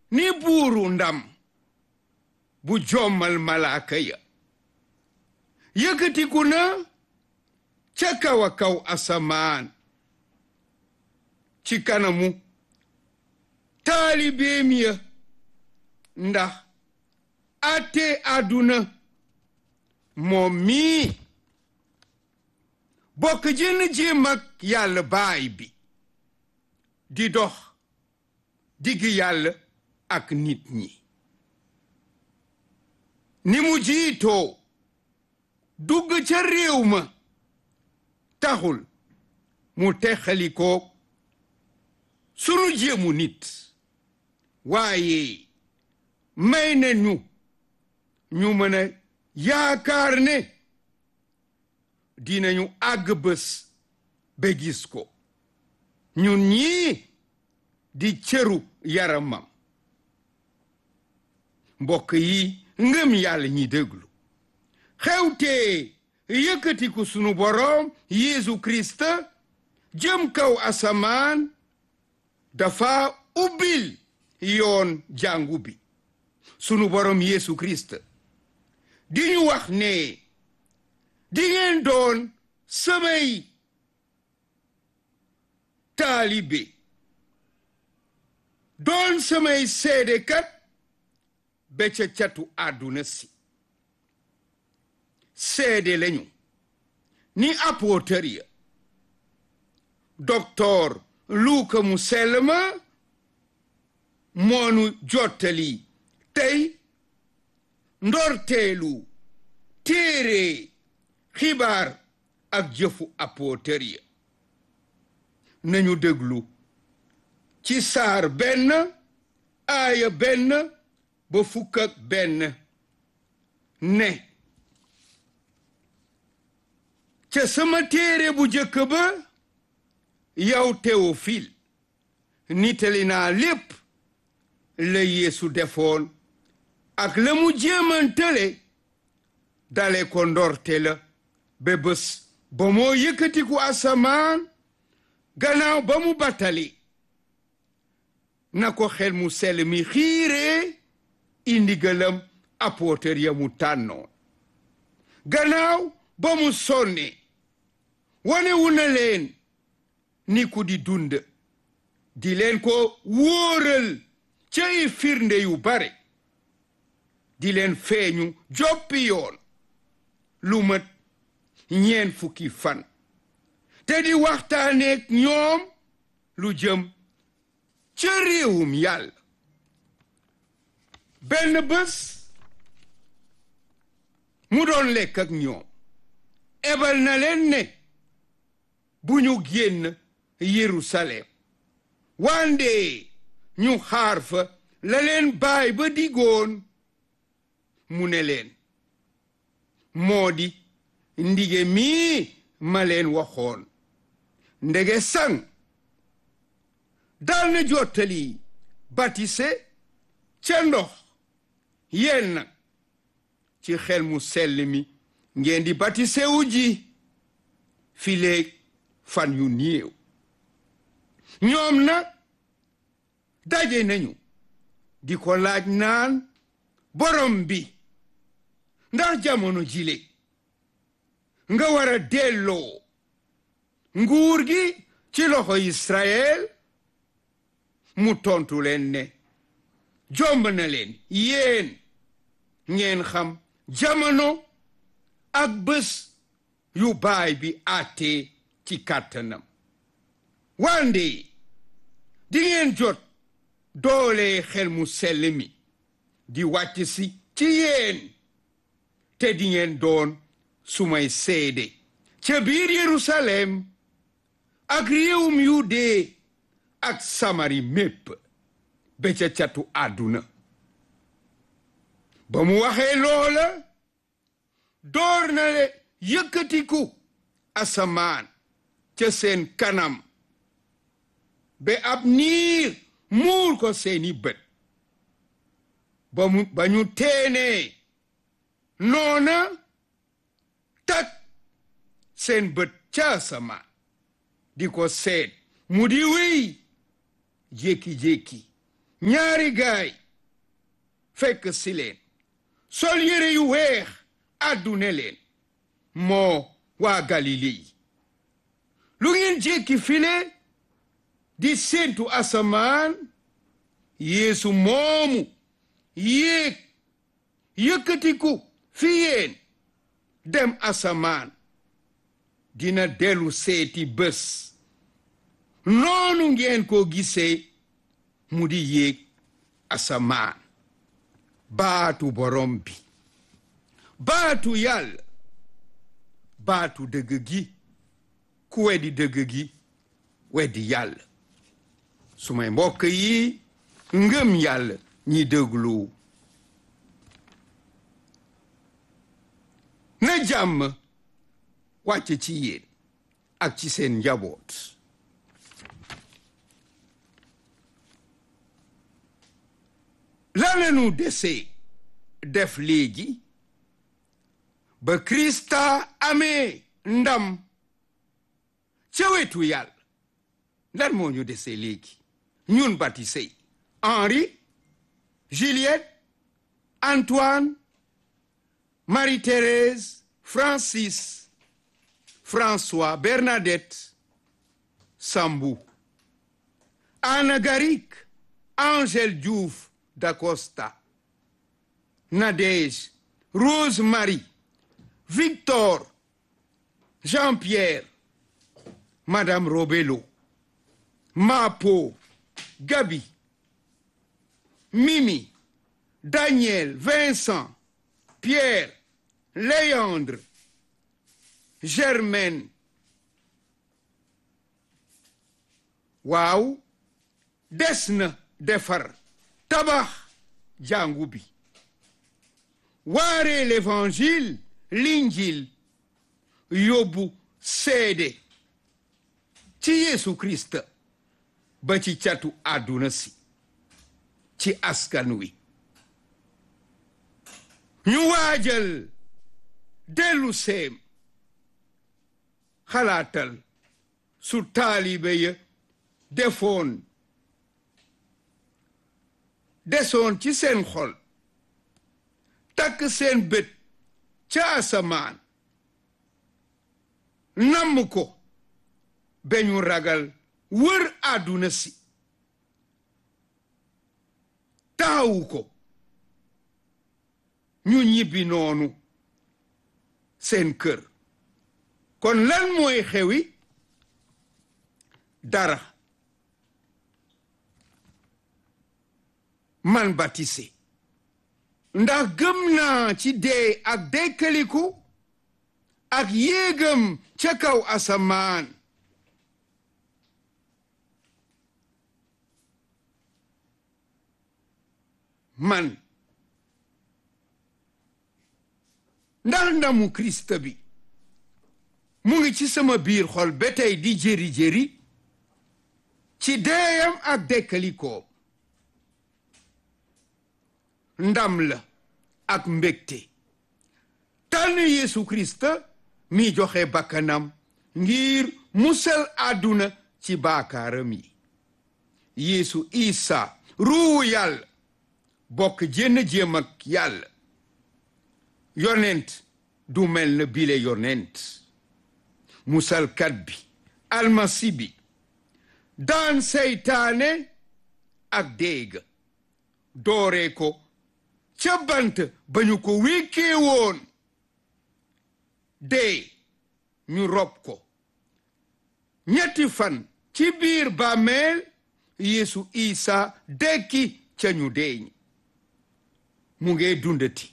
ni buuru ndam bu jommal malaaka ya yëkkatiku na ca kaw a kaw asamaan ci kanamu taalibeem ya ndax ate àdduna moom mii bokk jën jéem ak yàlla baay bi di dox digg yàlla ak nit ñi ni mu jiitoo dugg ca réew ma taxul mu texalikoo sunu jéemu nit waaye may na ñu ñu mën a yaakaar ne dinañu àgg bés ba gis ko ñun ñii di cëru yaramam mbokk yi ngëm yàlla ñi déglu xewtee yëkkatiku sunu boroom Yeesu Kirist jëm kaw asamaan dafa ubbil yoon jàngu bi sunu boroom Yeesu Kirist di ñu wax ne di ngeen doon samay taalibe doon samay seedekat ba ca catu àdduna si seede lañu ni apôtër ya docteur Luuka mu sell ma moonu jottali tey ndorteelu téere xibaar ak jëfu apôtër ya nañu déglu ci saar benn aaya benn ba fukk ak benn ne ca sama téere bu jëkk ba yow Théophile nitali naa lépp la Yeesu defoon ak la mu jéemantale dale ko ndorte la ba bés ba moo yëkkatiku asamaan gannaaw ba mu battali na ko xel mu sell mi xiiree indi gëlam apôtër ya mu tànnoon gannaaw ba mu sonne wane wu na leen ni ku di dund di leen ko wóoral cay firnde yu bare di leen feeñu joppi yoon lu mat ñeen fukki fan te di waxtaaneek ñoom lu jëm ca réewum yàlla benn bés mu doon lekk ak ñoom ebal na leen ne bu ñu génn Yerusalem wande ñu xaar fa la leen baay ba digoon mu ne leen moo di ndige mii ma leen waxoon ndege sang dal na jottali batise ca ndox yéen nag ci xel mu sell mi ngeen di batise wu ji fileeg fan yu néew ñoom nag daje nañu di ko laaj naan borom bi ndax jamono jile nga war a delloo nguur gi ci loxo Israël mu tontu leen ne jomb na leen yéen ngeen xam jamono ak bés yu baay bi àttee ci kàttanam wande di ngeen jot doole xel mu sell mi di wàcc si ci yéen te di ngeen doon sumay seede ca biir Yerusalem ak réewum Yude ak Samari mépp ba ca catu àdduna ba mu waxee loola door na le yëkkatiku asamaan ca seen kanam ba ab niir muur ko seeni bët ba mu ba ñu teenee noona tak seen bët ca asamaan di ko seet mu di wéy jékki-jékki ñaari gaay fekk si leen sol yére yu weex àddune leen moo waa galile yi lu ngeen jékki file di séentu asamaan yeesu moomu yéeg yëkkatiku fi yéen dem asamaan dina dellu seeti bés noonu ngeen ko gisee mu di yéeg asamaan baatu borom bi baatu yàlla baatu dëgg gi ku weddi dëgg gi weddi yàlla su may mbokk yi ngëm yàlla ñi déglu na jàmm wàcc ci yéen ak ci seen njaboot lan lañu dese def léegi ba Krista amee ndam ca wetu yàlla lan moo ñu dese léegi ñun baptisé yi Henri Juliette Antoine Marie-Thérèse Francis François Bernadette Sambou Anna Garik Angèle Diouf d'Acosta Nadège Rose-Marie Victor Jean-Pierre Madame Robelo Mapo Gabi Mimi Daniel Vincent Pierre Léandre Germaine waaw des na defar tabax jàngu bi waare l'évangile l'injil yóbbu seede ci Yeesu Kirist ba ci catu àdduna si ci askan wi ñu waajal dellu seem xalaatal su taalibe ya defoon desoon ci seen xol takk seen bët ca asamaan namm ko ba ñu ragal wër àdduna si taxawu ko ñu ñibbi noonu seen kër kon lan mooy xewi dara man baptisé ndax gëm naa ci dee ak dekkaliku ak yéegam ca kaw asamaan man ndax ndamu Kirist bi mu ngi ci sama biir xol ba tey di jëri-jëri ci deeyam ak dekkalikoom ndam la ak mbégte tànn Yeesu Kirist mi joxe bakkanam ngir musal àdduna ci baakaaram yi Yeesu Isa ruuwu yàlla bokk jénn jéem ak yàlla yonent du mel na bile yonent musalkat bi almasi bi daan seytaane ak déega dooree ko ca bant ba ñu ko wékkee woon dee ñu rob ko ñetti fan ci biir bàmmeel Yeesu Isa dekki ca ñu deeñ mu ngee dundati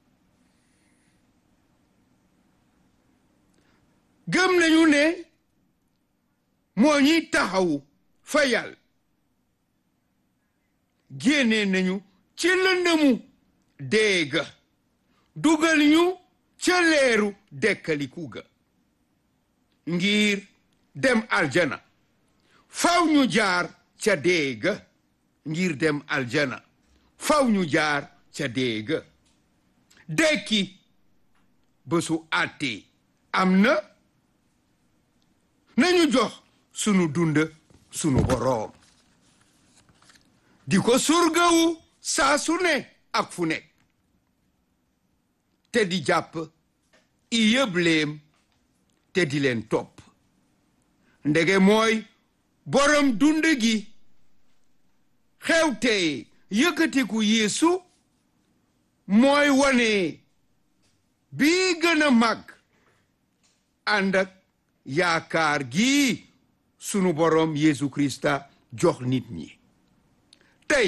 gëm nañu ne moo ñuy taxawu fa yàlla génne nañu ci lëndëmu déega dugal ñu ca leeru dekkaliku ga ngir dem aljana faw ñu jaar ca déega ngir dem aljana faw ñu jaar ca déega dekki bésu àtte am na nañu jox sunu dund sunu boroom di ko surgawu saa su ne ak fu nekk te di jàpp i yëbleem te di leen topp ndege mooy borom dund gi xewte yëkkatiku yeesu mooy wane bii gën a màgg ànd ak yaakaar gi sunu borom yeesu krista jox nit ñi tey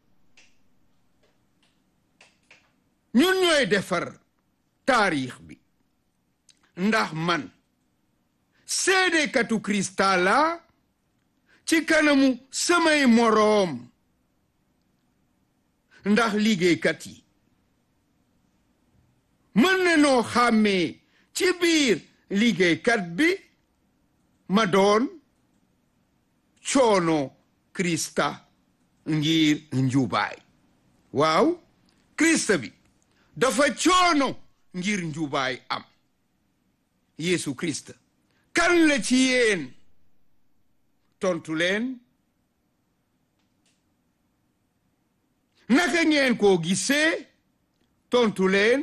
ñun ñooy defar taarix bi ndax man seedekatu krista la ci kanamu samay moroom ndax liggéeykat yi mën na noo xàmmee ci biir liggéeykat bi ma doon coono krista ngir njubaay waaw krista bi dafa coono ngir njubaay am yeesu krista kan la ci yéen tontu leen naka ngeen koo gisee tontu leen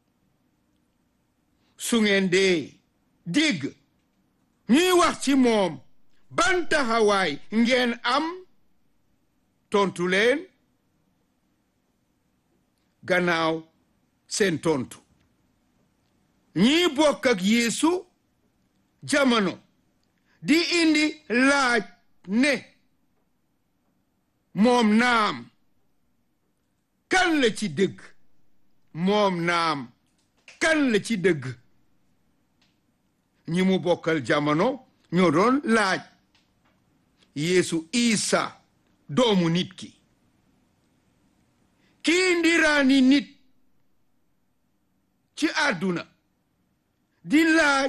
su ngeen dee dégg ñuy wax ci moom ban taxawaay ngeen am tontu leen gannaaw seen tontu ñii bokk ak yeesu jamono di indi laaj ne moom naam kan la ci dëgg moom naam kan la ci dëgg ñi mu bokkal jamono ñoo doon laaj yeesu isa doomu nit ki kii ndiraani nit ci àdduna di laaj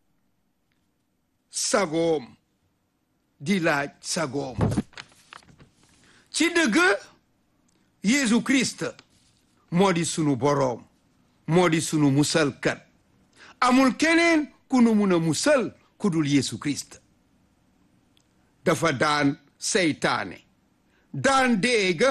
sagoom di laaj sagoom ci dëgg Yeesu Kirist moo di sunu boroom moo di sunu musalkat amul keneen ku nu mun a musal ku dul Yeesu Kirist dafa daan seytaane daan déega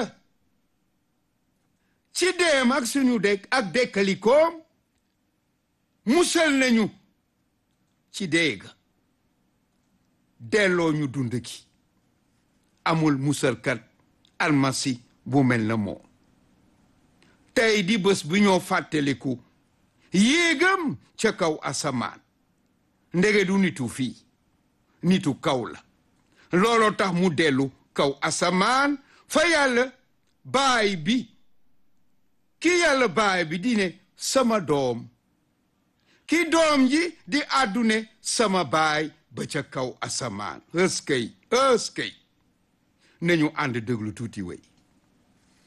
ci deem ak suñu dëkk ak dëkkalikoom musal nañu ci déega delloo ñu dund gi amul musalkat almasi bu mel na moom tey di bés bi ñoo fàttaliku yéegam ca kaw asamaan ndege du nitu fii nitu kaw la looloo tax mu dellu kaw asamaan fa yàlla baay bi ki yàlla baay bi di ne sama doom ki doom ji di àddune sama baay ba ca kaw asamaan ëskëy ëskëy nañu ànd déglu tuuti wey